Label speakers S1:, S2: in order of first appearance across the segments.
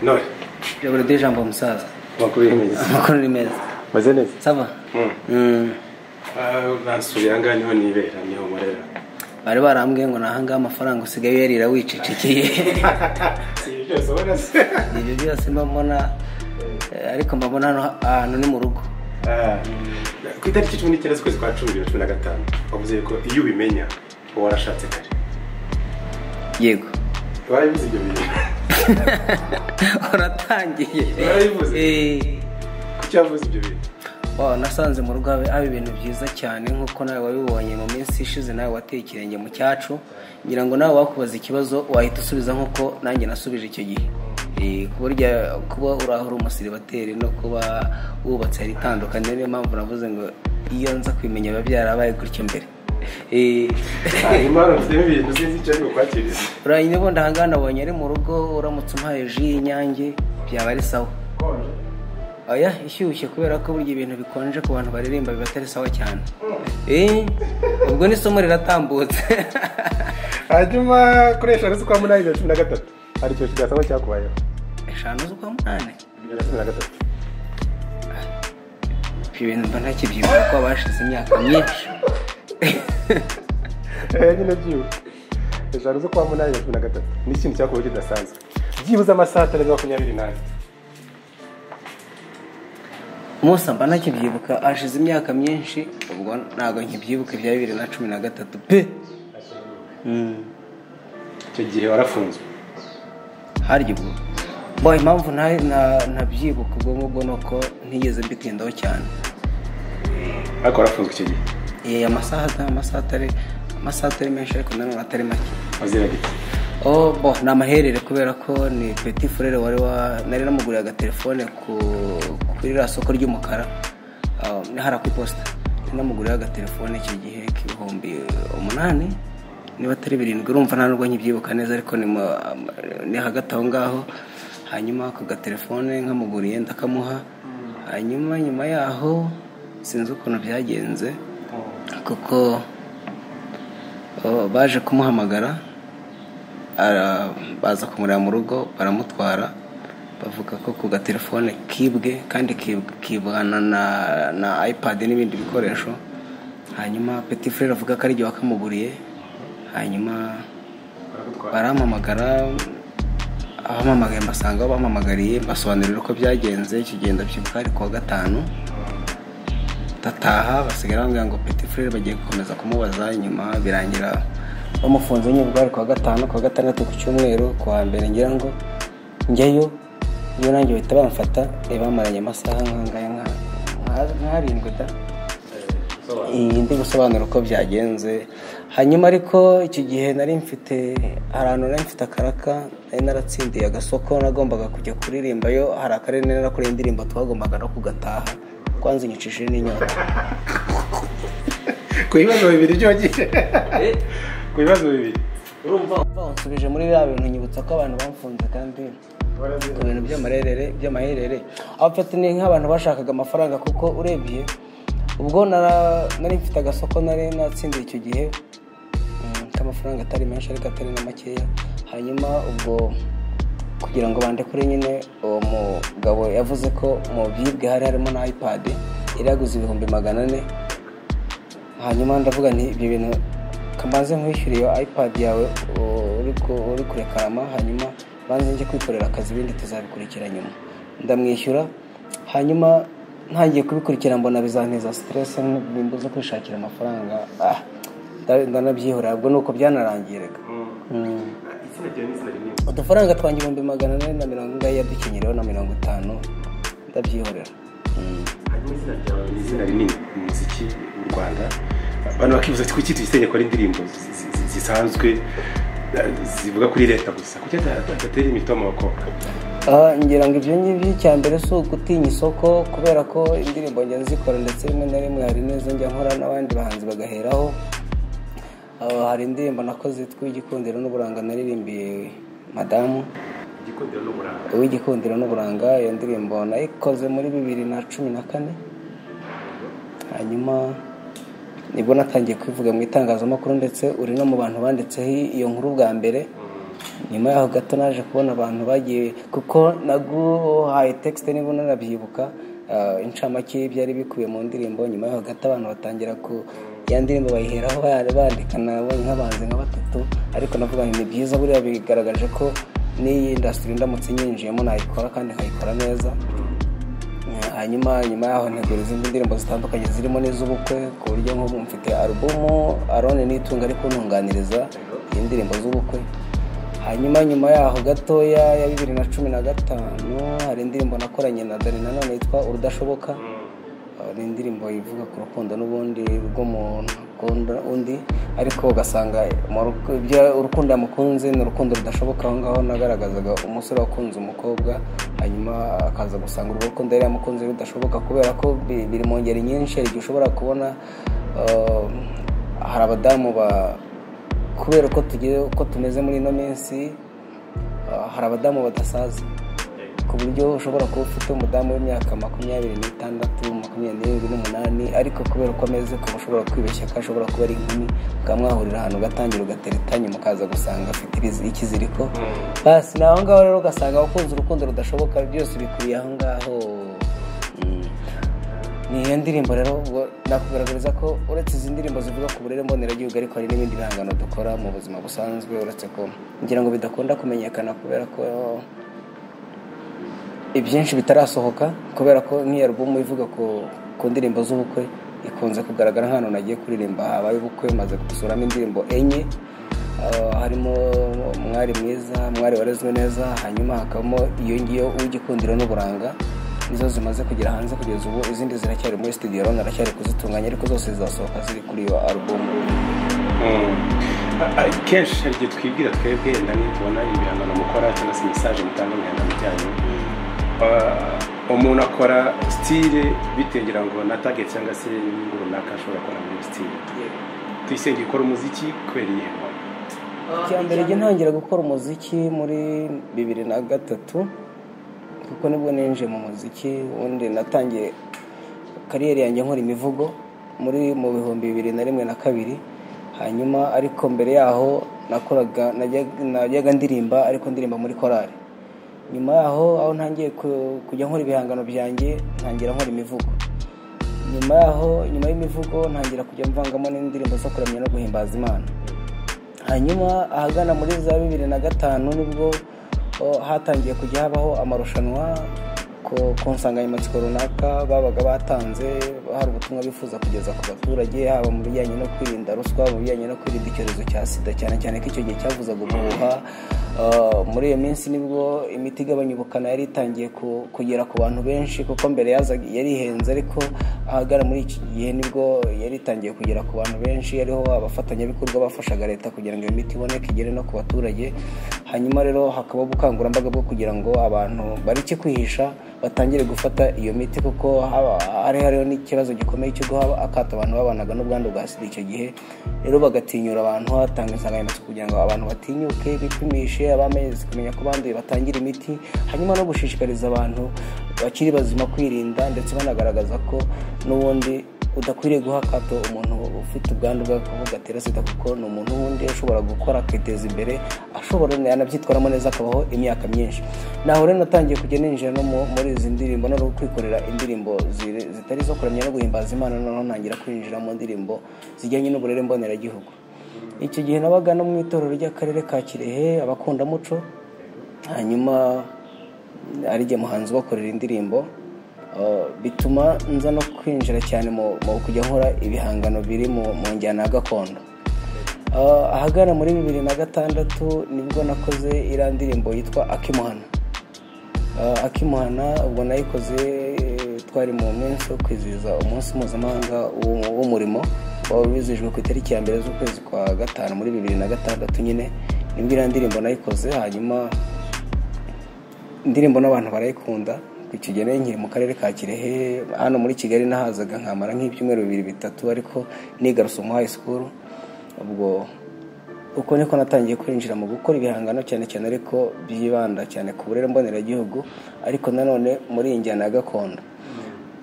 S1: intore
S2: biragoye ijambo musaza
S1: makumyabiri
S2: amakuru ni meza
S3: meze neza
S2: sava Mm.
S1: basuye aha ngaha niho nibera niho nkorera
S2: bari barambwiye ngo nahangaha amafaranga usigaye uyarira wicecekeye
S1: si ibyo byose ubona se
S2: ibyo byose mba mbona eh, ariko mba mbona hano ahantu ni mu rugo
S1: Ah, ku itariki cumi n'icyenda z'ukwezi kwa cumi bibiri na cumi na gatanu wavuze ko iyo ubimenya uba warashatse kare
S2: yego
S1: warabivuze ibyo bintu
S2: uratangiye
S1: Warabivuze?
S2: Eh.
S1: kuki wavuze ibyo bintu
S2: Wow, nasanze mu rugo haba haba ibintu byiza cyane nk'uko nawe wabibonye mu minsi ishize nawe wateye ikirenge mu cyacu ngira ngo nawe wakubaza ikibazo wahita usubiza nk'uko nanjye nasubije icyo gihe Eh, ku buryo kuba uri aho uri umusiribateri no kuba wubatse hari itandukanye niyo mpamvu navuze ngo iyo nza kubimenya biba byarabaye gutyo mbere Eh,
S1: hanyuma warafitemo ibintu sinzi icyo ari bukwakirize
S2: uraye ubundi aha ngaha nabonye ari mu rugo uramutse umuhaye ji y'inyange byaba ari sawa oya ishyushye kubera ko burya ibintu bikonje ku bantu baririmba biba atari sawa cyane Eh, ubwo n'isomo riratambutse
S1: hanyuma koresha agasi kwa munani bibiri na cumi na gatatu hari ikintu kidasanzwe cyakubayeho
S2: eshanu z'ukwa munani
S1: bibiri na cumi na gatatu
S2: ibyo bintu mba ntakibyibuka ko bashize imyaka myinshi
S1: Eh, nyine byibuze eshanu zo kwa munani bibiri na cumi na gatatu ni ikintu cyakubayeho kidasanzwe byibuze amasaha atari makumyabiri n'ane
S2: Musa mba ntakibyibuka hashize imyaka myinshi ubwo ntabwo nkibyibuka ibya bibiri na cumi na gatatu pe Mm.
S1: icyo gihe warafunzwe
S2: harya ubwo Boy, impamvu nta- nta- ntabyibuka ubwo ngubwo ni uko ntigeze mbitindaho cyane
S1: ariko warafunzwe icyo gihe
S2: Eh, amasaha ata- amasaha atari amasaha atari menshi ariko nanone atari make
S1: waziragite
S2: oh bo ni amaherere kubera ko ni petit frere wari wa nari namuguriye agatelefone ku kuri rya soko ry'umukara ah, ni hara ku iposita nari namuguriye agatelefone icyo gihe k'ibihumbi umunani niba atari birindwi urumva nta nubwo nkibyibuka neza ariko ni, mu- ni hagati aho ngaho hanyuma ako gatelefone nkamuguriye ndakamuha hanyuma nyuma yaho sinzi ukuntu byagenze kuko oh, baje kumuhamagara ara- baza kumureba mu rugo baramutwara bavuga ko ku gatelefone kibwe kandi kib- kibwana na, na ipad n'ibindi bikoresho hanyuma petit frere avuga ko ari jye wakamuguriye hanyuma barampamagara abampamagaye mbasanga aho bampamagariye mbasobanurira uko byagenze icyo gihe ndabyibuka ari kuwa gatanu ndataha basigara bambwira ngo petit frere bagiye gukomeza kumubaza nyuma birangira bamufunze nyibwo ari kuwa gatanu kuwa gatandatu ku cyumweru kuwa mbere ngira ngo njyayo iyo nanjye bahita bamfata eh, bamaranye amasaha nk'angaya nka- nka- nk'arindwi da iyi ndi gusobanura uko byagenze hanyuma ariko icyo gihe nari mfite ahantu nari mfite akaraka nari naratsindiye agasoko nagombaga kujya kuririmbayo hari akarere nari narakoreye indirimbo twagombaga no kugataha kwanza inyicishije n'inyota
S1: ku bibazo bibiri byo wagiye ku bibazo bibiri
S2: urumva unsubije muri biriya bintu nyibutsa ko abantu bamufunze kandi ku bintu by'amarerere by'amaherere abafite ni nk'abantu bashakaga amafaranga kuko urebye ubwo nara- nari mfite agasoko nari natsindiye icyo gihe mm, k'amafaranga atari menshi ariko atari na makeya hanyuma ubwo kugira ngo bandekure nyine uwo mugabo yavuze ko mu byibwe hari harimo na ipad yari yaguze ibihumbi magana ane hanyuma ndavuga nti ibyo bintu kamanze nkwishyure iyo ipad yawe u- uri ku- uri kurekarama hanyuma banze njye kwikorera akazi ibindi tuzabikurikira nyuma ndamwishyura hanyuma ntangiye kubikurikira mbona bizanteza stress bimbuza kwishakira amafaranga ah, nda- ndanabyihorera ubwo ni uko byanarangiye reka Mm.
S1: izina ryawe n'izina rinini
S2: udufaranga twanjye ibihumbi magana ane na mirongo ingahe yadukenyereho na mirongo itanu ndabyihorera Mm.
S1: hanyuma izina ryawe ni izina rinini mu muziki w'u rwanda abantu bakibuza ati kuki tuyisenya ko ari indirimbo zi- zi- zisanzwe eh, zivuga kuri leta gusa kuki adatera imitomo abakobwa
S2: Ah, ngira ngo ibyo ngibyo icya mbere si ugutinya isoko kubera ko indirimbo njya nzikora ndetse rimwe na rimwe hari n'izo njya nkora n'abandi bahanzi bagaheraho Ah, hari indirimbo nakoze yitwa igikundiro n'uburanga naririmbiye madamu
S1: igikundiro n'uburanga
S2: uw'igikundiro n'uburanga iyo ndirimbo nayikoze muri bibiri na cumi na kane hanyuma nibwo natangiye kwivuga mu itangazamakuru ndetse uri no mu bantu banditseho iyo nkuru bwa mbere nyuma yaho gato naje kubona abantu bagiye kuko naguhaye tekisite niba unanabyibuka inshamake y'ibyari bikubiye mu ndirimbo nyuma yaho gato abantu batangira ku ya ndirimbo bayiheraho bandikana nk'abanzi nka batatu ariko navuga ngo ni byiza buriya bigaragaje ko n'iyi indasitiri ndamutse nyinjiyemo nayikora kandi nkayikora neza hanyuma nyuma yaho ntegura izindi ndirimbo zitandukanye zirimo n'iz'ubukwe ku buryo nk'ubu mfite alubumu arone n'itunga ariko ntunganiriza indirimbo z'ubukwe hanyuma nyuma yaho gatoya ya bibiri na cumi na gatanu hari indirimbo nakoranye na dani nanone yitwa urudashoboka hari indirimbo ivuga ku rukundo n'ubundi rw'umuntu ukunda undi ariko ugasanga urukundo yamukunze ni urukundo rudashoboka aho ngaho nagaragazaga umusore wakunze umukobwa hanyuma akaza gusanga urwo rukundo yari yamukunze rudashoboka kubera ko bi- biri mu ngeri nyinshi hari igihe ushobora kubona uh, hari abadamu ba kubera uko tugiye uko tumeze muri ino minsi uh, hari abadamu badasaza ku buryo ushobora kuba ufite umudamu w'imyaka makumyabiri n'itandatu makumyabiri n'irindwi n'umunani ariko kubera uko ameze ukaba ushobora kwibeshya ko ashobora kuba ari inkumi ukamwahurira ahantu ugatangira ugateretanya mukaza gusanga afite ibizi- ikiziriko basi ni aho ngaho rero ugasanga wakunze urukundo rudashoboka byose bikuriye aho ngaho Mm. ni iyo ndirimbo rero ubwo nakugaragariza ko uretse izi ndirimbo zivuga ku burere mboneragihugu ariko hari n'ibindi bihangano dukora mu buzima busanzwe uretse ko ngira ngo bidakunda kumenyekana kubera ko ibyinshi bitarasohoka kubera ko nk'iyo alubumu ivuga ku, ku ndirimbo z'ubukwe ikunze kugaragara nk'ahantu nagiye kuririmba habaye ubukwe maze gusuramo indirimbo enye Ah, harimo mwari mwiza mwari warezwe neza hanyuma hakabamo iyo ngiyo uw'igikundiro n'uburanga nizo zimaze kugera hanze kugeza ubu izindi ziracyari muri studio rero naracyari kuzitunganya ariko zose zizasohoka ziri kuri iyo alubumu
S1: Mm. A- a- kenshi hari igihe twibwira twebwe wenda nitubona ibihangano mukora cyangwa se mesaje mutanga mu bihangano byanyu Ah, umuntu akora sitire bitegira ngo na target cyangwa se n'ibintu runaka ashobora gukora muri iyo sitire tuyisenge ikora umuziki kubera iyihe
S2: icya mbere jya ntangira gukora umuziki muri bibiri na gatatu kuko nibwo ninjiye mu muziki ubundi natangiye kariyeri yanjye nkora imivugo muri mu bihumbi bibiri na rimwe na kabiri hanyuma ariko mbere yaho nakoraga najya- najyaga ndirimba ariko ndirimba muri korari nyuma yaho aho ntangiye ku- kujya nkora ibihangano byanjye ntangira nkora imivugo nyuma yaho nyuma y'imivugo ntangira kujya mvangamo n'indirimbo zo kuramya no guhimbaza imana hanyuma ahagana muri za bibiri na gatanu nibwo o, hatangiye kujya habaho amarushanwa ku ku nsanganyamatsiko runaka babaga batanze hari ubutumwa bifuza kugeza ku baturage haba mu bijyanye no kwirinda ruswa mu bijyanye no kwirinda icyorezo cya sida cyane cyane ko icyo gihe cyavuzaga ubuhuha Uh, muri iyo minsi nibwo imiti igabanya ubukana yari itangiye ku- kugera ku bantu benshi kuko mbere yazaga- yari ihenze ariko ahagana muri iki gihe nibwo yari itangiye kugera ku bantu benshi ariho abafatanyabikorwa bafashaga leta kugira ngo iyo miti iboneke igere no ku baturage hanyuma rero hakaba ubukangurambaga bwo kugira ngo abantu bareke kwihisha batangire gufata iyo miti kuko haba- hari hariho n'ikibazo gikomeye cyo guha akato abantu babanaga n'ubwandu bwa sida icyo gihe rero bagatinyura abantu hatanga insanganyamatsiko kugira ngo abantu batinyuke bipimishe abamezi kumenya ko banduye batangire imiti hanyuma no gushishikariza abantu bakiri bazima kwirinda ndetse banagaragaza ko n'ubundi udakwiriye guha akato umuntu ufite ubwandu bw'agakoko gatera sida kuko ni umuntu wundi ushobora gukora akiteza imbere ashobora yanabyitwaramo neza akabaho imyaka myinshi naho rero natangiye kujya ninjira no mu- muri izi ndirimbo no kwikorera indirimbo ziri- zitari zo kuramya no guhimbaza imana noneho ntangira kwinjira mu ndirimbo zijyanye n'uburere mboneragihugu icyo gihe nabaga no mu itorero ry'akarere ka kirehe abakundamuco hanyuma ari jye muhanzi ubakorera indirimbo Uh, bituma nza no kwinjira cyane mu mu kujya nkora ibihangano biri mu mu njyana ya gakondo Uh, ahagana muri bibiri na gatandatu nibwo nakoze iriya ndirimbo yitwa akimuhana Uh, akimuhana ubwo nayikoze eh, twari mu minsi yo kwizihiza umunsi mpuzamahanga w'u- w'umurimo waba wizihijwe ku itariki ya mbere z'ukwezi kwa gatanu muri bibiri na gatandatu nyine nibwo iriya ndirimbo nayikoze hanyuma indirimbo n'abantu barayikunda ku kigero nkiri mu karere ka kirehe hano muri kigali nahazaga nkamara nk'ibyumweru bibiri bitatu ariko nigarutse mu high school ubwo uko niko natangiye kwinjira mu gukora ibihangano cyane cyane ariko byibanda cyane ku burere mboneragihugu ariko nanone muri iyi njyana ya gakondo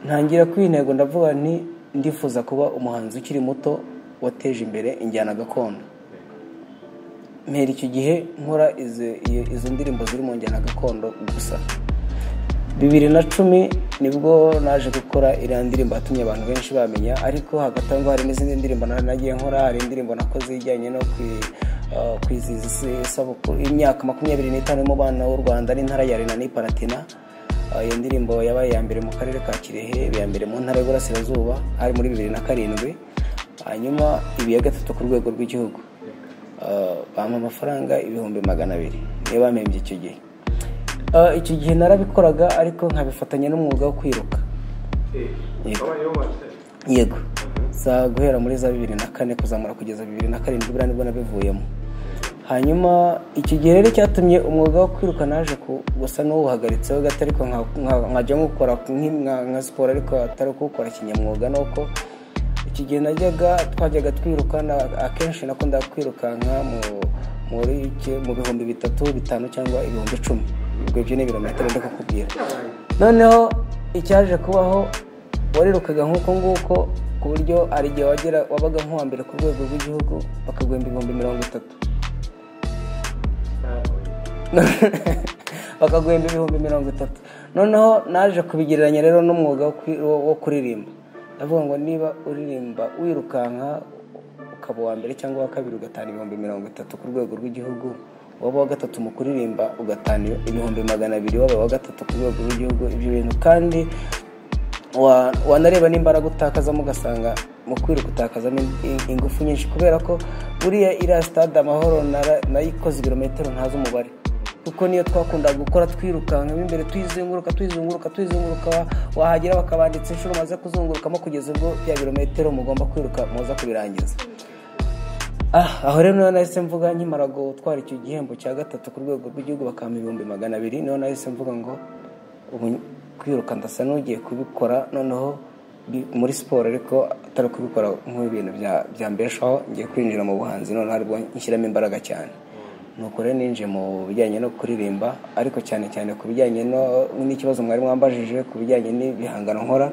S2: ntangira kuri iyi ntego ndavuga nti ndifuza kuba umuhanzi ukiri muto wateje imbere injyana gakondo mpera icyo gihe nkora izi- iyo- izo ndirimbo ziri mu njyana gakondo gusa bibiri na cumi nibwo naje gukora iriya ndirimbo yatumye abantu benshi bamenya ariko hagati aho ngaho hari n'izindi ndirimbo na- nagiye nkora hari indirimbo nakoze ijyanye no kwi- eh, kwizihiza isi- isabukuru imyaka makumyabiri n'itanu mu bana b'u rwanda n'intara ya rena n'iparatina Eh, iyo ndirimbo yabaye iya mbere mu karere ka kirehe iya mbere mu ntara y'uburasirazuba hari muri bibiri na karindwi hanyuma ibi ya gatatu ku rwego rw'igihugu Eh, bampa amafaranga ibihumbi magana abiri niyo bampembye icyo gihe Eh, icyo gihe narabikoraga ariko nkabifatanya n'umwuga wo kwiruka yego za guhera muri za bibiri na kane kuzamura kugeza bibiri na karindwi buriya nibwo nabivuyemo hanyuma iki gihe rero cyatumye umwuga wo kwiruka naje ku- gusa n'uwuhagaritseho gato ariko nka- nka- nkajya nkukora nk- nka- nka siporo ariko atari kuwukora kinyamwuga ni uko iki gihe najyaga twajyaga twiruka na- akenshi nakundaga kwirukanka mu- muri iki- mu bihumbi bitatu bitanu cyangwa ibihumbi icumi ubwo ibyo ni ibirometero ndi kukubwira noneho icyaje kubaho warirukaga nk'uko nguko ku buryo hari igihe wagera wabaga nk'uwa mbere ku rwego rw'igihugu bakaguhemba ibihumbi mirongo itatu bakaguhemba ibihumbi mirongo itatu noneho naje kubigereranya rero n'umwuga wo kwi- wo- wo kuririmba ndavuga ngo niba uririmba wirukanka ukaba uwa mbere cyangwa uwa kabiri ugatahana ibihumbi mirongo itatu ku rwego rw'igihugu waba uwa gatatu mu kuririmba ugatahana ibihumbi magana abiri waba uwa gatatu ku rwego rw'igihugu ibyo bintu kandi wa- wanareba n'imbaraga utakazamo ugasanga mu kwiruka utakazamo in- in- ingufu nyinshi kubera ko buriya iriya stade amahoro nara- nayikoze ibirometero ntazi umubare kuko niyo twakundaga gukora twirukanka mo imbere tuyizenguruka tuyizenguruka tuyizenguruka wa- wahagera bakabanditsa inshuro maze kuzungurukamo kugeza ubwo bya birometero mugomba kwiruka muza kubirangiza Ah, aho rero niho nahise mvuga nkimara gutwara icyo gihembo cya gatatu ku rwego rw'igihugu bakampa ibihumbi magana abiri niho nahise mvuga ngo ubu kwiruka ndasa n'ugiye kubikora noneho bi- muri siporo ariko atari kubikora nk'ibintu bya- byambeshaho ngiye kwinjira mu buhanzi noneho aribwo nshyiramo imbaraga cyane nuko rero ninjiye mu bijyanye no kuririmba ariko cyane cyane ku bijyanye no- n'ikibazo mwari mwambajije ku bijyanye n'ibihangano nkora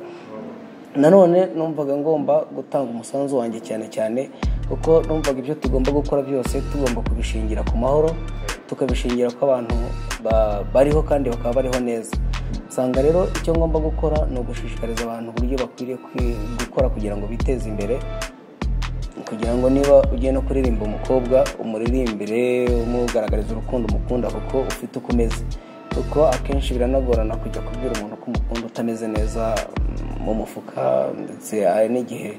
S2: nanone numvaga ngomba gutanga umusanzu wanjye cyane cyane kuko numvaga ibyo tugomba gukora byose tugomba kubishingira ku mahoro tukabishingira ko abantu ba- bariho kandi bakaba bariho neza usanga rero icyo ngomba gukora ni ugushishikariza abantu uburyo bakwiriye kwi- gukora kugira ngo biteze imbere kugira ngo niba ugiye no kuririmba umukobwa umuririmbire umugaragariza urukundo umukunda kuko ufite uko umeze kuko akenshi biranagorana kujya kubwira umuntu ko umukunda utameze neza mm, mu mufuka ndetse hari n'igihe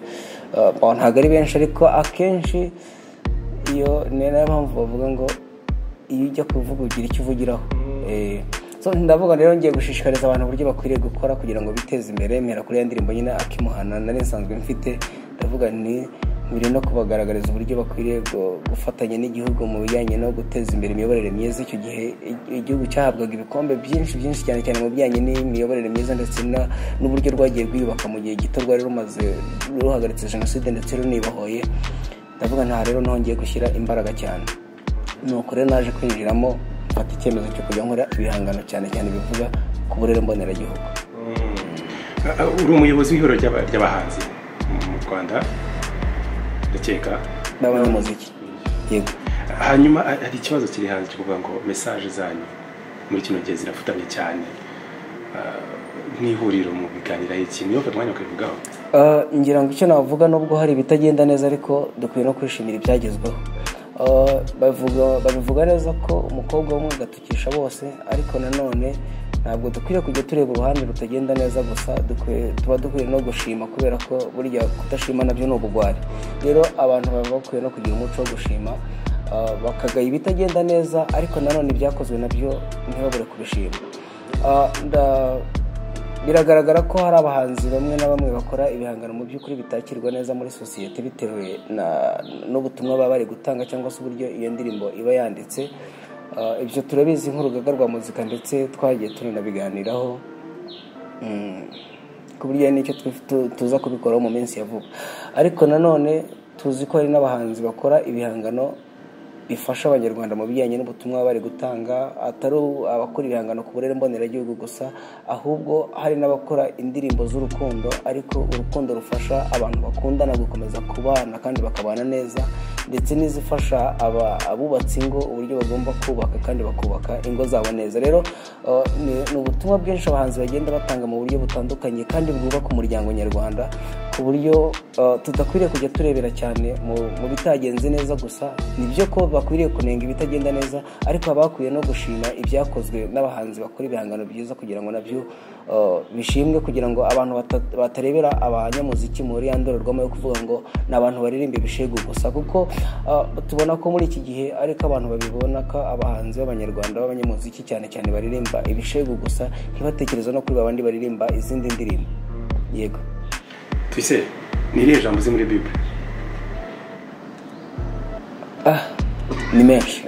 S2: uh, bon, ntabwo ari benshi ariko akenshi iyo ni nayo mpamvu bavuga ngo iyo ujya kuvuga ugira icyo uvugiraho Eh, so ndavuga rero ngiye gushishikariza abantu uburyo bakwiriye gukora kugira ngo biteze imbere mpera kuri ya ndirimbo nyine akimuhana nari nsanzwe mfite ndavuga nti mbere no kubagaragariza uburyo bakwiriye gu- gufatanya n'igihugu mu bijyanye no guteza imbere imiyoborere myiza icyo gihe i- igihugu cyahabwaga ibikombe byinshi byinshi cyane cyane mu bijyanye n'imiyoborere myiza ndetse na- n'uburyo rwagiye rwiyubaka mu gihe gito rwari rumaze ruhagaritse jenoside ndetse runibohoye ndavuga nta rero nongeye gushyira imbaraga cyane nuko rero naje kwinjiramo mfata icyemezo cyo kujya nkora ibihangano cyane cyane bivuga ku burere mboneragihugu
S1: Ah, ah, uri umuyobozi w'ihuriro ry'aba- ry'abahanzi mu rwanda ndakeka
S2: b'abanyamuziki yego
S1: hanyuma ah, hari ikibazo kiri hanze kivuga ngo mesaje zanyu muri kino gihe zirafutamye cyane Ah, n'ihuriro mu biganiraho ikintu iyo umwanya ukabivugaho
S2: Ah, ngira ngo icyo navuga nubwo hari ibitagenda neza ariko dukwiye no kwishimira ibyagezweho Ah, bavuga babivuga neza ko umukobwa umwe agatukisha bose ariko nanone ntabwo dukwiriye kujya tureba uruhande rutagenda neza gusa dukwiye- tuba dukwiye no gushima kubera ko burya kudashima nabyo ni ubugwari rero abantu baba bakwiye no kugira umuco wo gushima ah, bakagaya ibitagenda neza ariko nanone ibyakozwe nabyo ntibabure kubishima Ah, nda- biragaragara ko hari abahanzi bamwe na bamwe bakora ibihangano mu by'ukuri bitakirwa neza muri sosiyete bitewe na- n'ubutumwa baba bari gutanga cyangwa se uburyo iyo ndirimbo iba yanditse Ah, ibyo turabizi nk'urugaga rwa muzika ndetse twagiye turanabiganiraho Mm, ku buryo hari n'icyo twi- tu- tuza kubikoraho mu minsi ya vuba ariko nanone tuzi ko hari n'abahanzi bakora ibihangano bifasha abanyarwanda mu bijyanye n'ubutumwa bari gutanga atari abakora ibihangano ku burere mboneragihugu gusa ahubwo hari n'abakora indirimbo z'urukundo ariko urukundo rufasha abantu bakundana gukomeza kubana kandi bakabana neza ndetse n'izifasha abubatse ingo uburyo bagomba kubaka kandi bakubaka ingo zabo neza rero uh, ni ni ubutumwa bwinshi abahanzi bagenda batanga mu buryo butandukanye kandi bwubaka umuryango nyarwanda ku buryo uh, tudakwiriye kujya turebera cyane mu- mu bitagenze neza gusa ni byo ko bakwiriye kunenga ibitagenda neza ariko haba hakwiye no gushima ibyakozwe n'abahanzi bakora ibihangano byiza kugira ngo nabyo uh, bishimwe kugira ngo abantu bata- batarebera abanyamuziki muri ya ndorerwamo yo kuvuga ngo ni abantu baririmba ibishegu gusa kuko uh, tubona ko muri iki gihe ariko abantu babibona ko abahanzi b'abanyarwanda b'abanyamuziki cyane cyane baririmba ibishegu gusa ntibatekereze no kuri babandi baririmba izindi ndirimbo yego
S1: tuyise ni irihe jambo uzi muri bibure
S2: Ah, ni menshi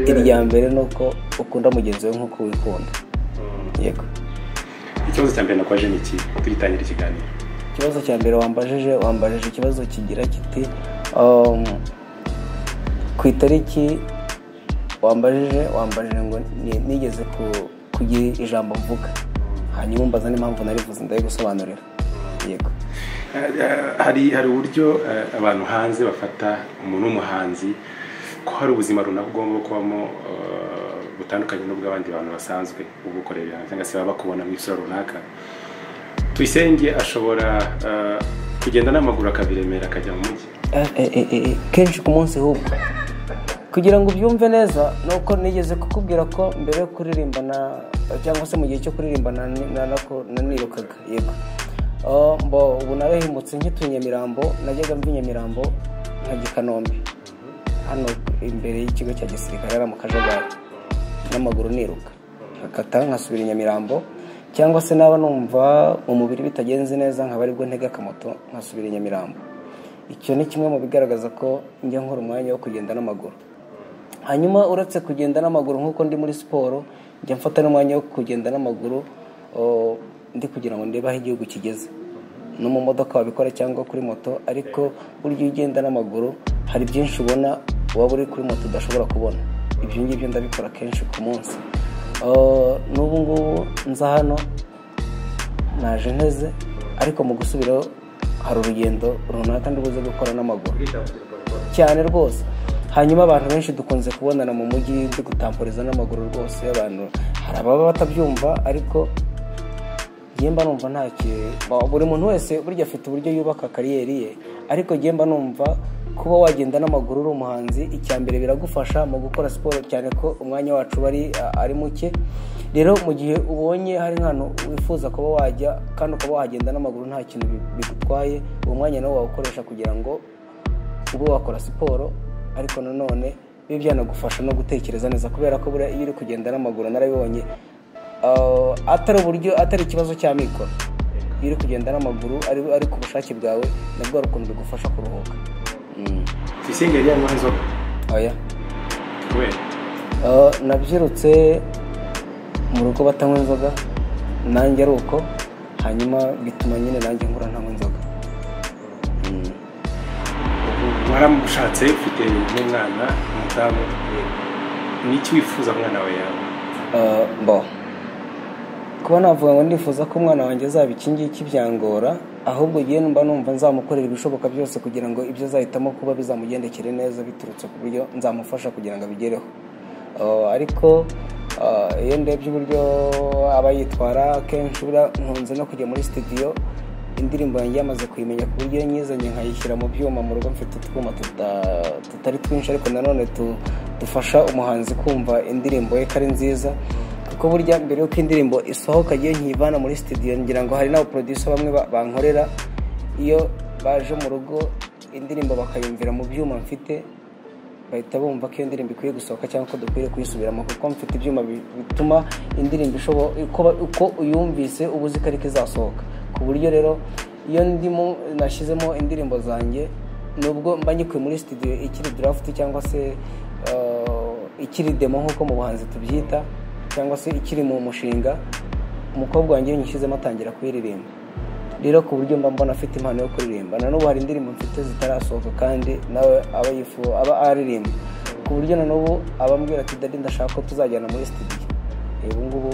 S2: irya mbere ni uko ukunda mugenzi wawe nk'uko wikunda yego
S1: ikibazo cya mbere nakwaje ni iki tugitangira ikiganiro
S2: ikibazo cya mbere wambajije wambajije ikibazo kigira kiti um, ku itariki wambajije wambajije ngo ni- nigeze ku- kugira ijambo mvuga hanyuma umbaza n'impamvu narivuze ndayigusobanurira yego
S1: Eh, eh, hari hari uburyo eh, abantu hanze bafata umuntu w'umuhanzi ko hari ubuzima runaka ugomba kubamo eh, butandukanye n'ubw'abandi bantu basanzwe ubukorera ibihano cyangwa se baba bakubona mu isura runaka tuyisenge ashobora eh, kugenda n'amaguru akabiremera akajya mu mujyi
S2: Eh, eh, eh, eh, kenshi ku munsi hubwo kugira ngo ubyumve neza ni uko nigeze kukubwira ko mbere yo kuririmba na- cyangwa se mu gihe cyo kuririmba na- na- nako- nanirukaga yego Ah, mbo ubu narahimutse nkituye nyamirambo najyaga mva i nyamirambo nkajya i kanombe hano imbere y'ikigo cya gisirikare hariya mu kajagari n'amaguru niruka nkakata nkasubira i nyamirambo cyangwa se naba numva umubiri bitagenze neza nkaba aribwo ntega akamoto nkasubira i nyamirambo icyo ni kimwe mu bigaragaza ko njya nkora umwanya wo kugenda n'amaguru hanyuma uretse kugenda n'amaguru nk'uko ndi muri siporo njya mfata n'umwanya wo kugenda n'amaguru o, ndi kugira ngo ndebe aho igihugu kigeze no mu modoka wabikora cyangwa kuri moto ariko burya iyo ugenda n'amaguru hari byinshi ubona waba uri kuri moto udashobora kubona ibyo ngibyo ndabikora kenshi ku munsi O, n'ubu ngubu nza hano naje nteze ariko mu gusubiraho hari urugendo runaka ndibuze gukora n'amaguru cyane rwose hanyuma abantu benshi dukunze kubonana mu mujyi ndi gutampuriza n'amaguru rwose abantu hari ababa batabyumva ariko njye mba numva nta ki- ba- buri muntu wese burya afite uburyo yubaka kariyeri ye ariko njye mba numva kuba wagenda n'amaguru uri umuhanzi icya mbere biragufasha mu gukora siporo cyane ko umwanya wacu uba ari ari muke rero mu gihe ubonye hari nk'ahantu wifuza kuba wajya kandi ukaba wahagenda n'amaguru nta kintu bi- bigutwaye uwo mwanya nawo wawukoresha kugira ngo ube wakora siporo ariko nanone biba byanagufasha no gutekereza neza kubera ko buriya iyo uri kugenda n'amaguru narabibonye ah, atari uburyo atari ikibazo cy'amikoro iyo uri kugenda n'amaguru ari, ari ku bushake bwawe nabwo hari ukuntu bigufasha kuruhuka Mm.
S1: tuyisenge yari yamuha inzoga
S2: oya
S1: kubera
S2: Ah, nabyirutse mu rugo batanywa inzoga nanjye ari uko hanyuma bituma nyine nanjye nkura ntanywa inzoga Mm.
S1: waramushatse ufite n'umwana umudamu ni iki wifuza umwana wawe yawe
S2: Eh, bo kuba navuga ngo ndifuza ko umwana wanjye azaba iki ngiki byangora ahubwo igihe mba numva nzamukorera ibishoboka byose kugira ngo ibyo azahitamo kuba bizamugendekere neza biturutse ku buryo nzamufasha kugira ngo abigereho Eh, ariko eh, iyo ndebye uburyo aba yitwara akenshi buriya nkunze no kujya muri sitidiyo indirimbo yanjye yamaze kuyimenya ku buryo nyizanye nkayishyira mu byuma mu rugo mfite utwuma tuta- tutari twinshi ariko nanone tu- dufasha umuhanzi kumva indirimbo ye ko ari nziza kuko burya mbere y'uko indirimbo isohoka iyo nkiyivana muri studio ngira ngo hari n'abaproducer bamwe ba- bankorera iyo baje mu rugo indirimbo bakayumvira mu byuma mfite bahita bumva ko iyo ndirimbo ikwiye gusohoka cyangwa ko dukwiye kuyisubiramo kuko mfite ibyuma bi- bituma indirimbo ishobora uko ba- uko uyumvise uba uzi ko ariko izasohoka ku buryo rero iyo ndimo nashyizemo indirimbo zanjye nubwo mba nyikuye muri studio ikiri draft cyangwa se eh, ikiri demo nk'uko mu buhanzi tubyita cyangwa se ikiri mu mushinga umukobwa wanjye iyo nyishyizemo atangira kuyiririmba rero ku buryo mba mbona afite impano yo kuririmba na n'ubu hari indirimbo mfite zitarasohoka kandi nawe aba yifuza aba aririmba ku buryo na n'ubu abambwira ati dadi ndashaka ko tuzajyana muri studio ubu ngubu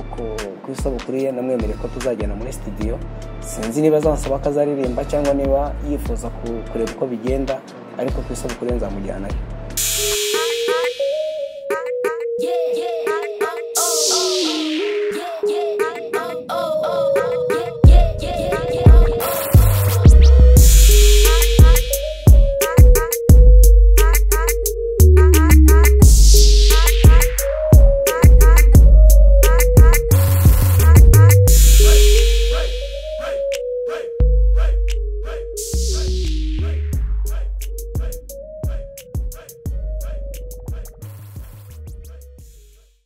S2: ku isabukuru ye namwemereye ko tuzajyana muri studio sinzi niba azansaba ko azaririmba cyangwa niba yifuza kureba uko bigenda ariko ku isabukuru ye nzamujyanayo
S3: Yeah.